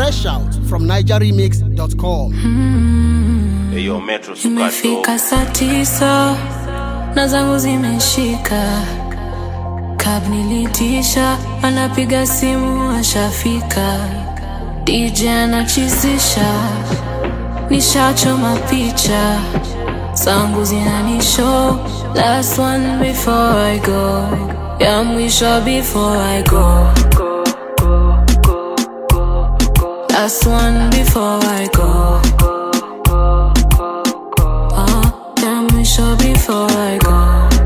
Fresh out from NigerRemix.com. Eyo Metro Sukato. Imefika saa tisa na zangu zimeshika, kab nilitisha, anapiga simu ashafika, DJ anachizisha, nishachoma picha zangu zinanishow, last one before I go, ya mwisho before I go, last one before I go. Uh, yeah, mwisho before I go.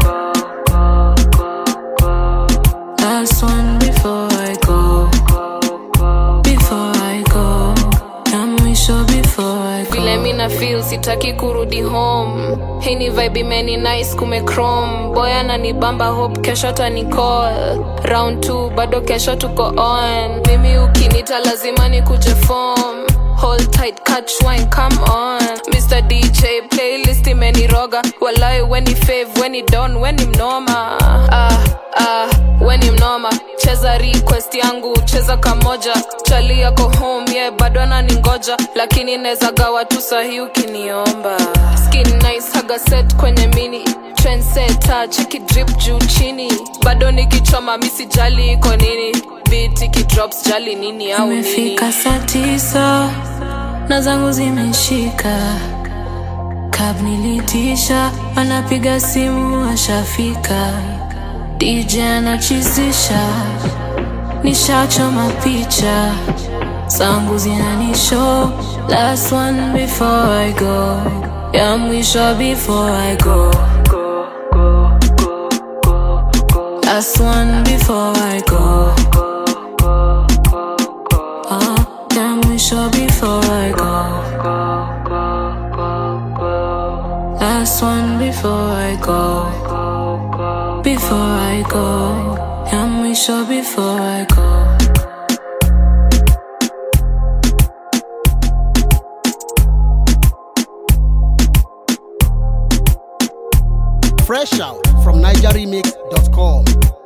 Last one before I go. Before I go. Yeah, mwisho before I go. vile mi na feel sitaki kurudi home hii ni vibe imeni nice kume chrome boy ananibamba hope kesho tani call round 2 bado kesho tuko on mimi ukinita lazima nikuje form hold tight catch wine come on mr dj playlist imeniroga walai weni fave weni don weni mnoma ah, ah, weni mnoma cheza request yangu cheza kamoja chali yako home ye yeah, bado ananingoja lakini neza gawa tu sahi ukiniomba skin nice haga set kwenye mini trendsetter cheki drip juu chini bado nikichoma misijali iko nini beat ikidrops jali nini au nini Imefika saa tisa na zangu zimeshika, kab nilitisha, anapiga simu ashafika, DJ anachizisha, nishachoma picha zangu zinanishow, last one before I go, ya mwisho before I go, last one before I go. Uh, yeah, mwisho before I go. Last one before I go. Before I go. Yeah, mwisho before I go. Fresh out from NigerRemix.com.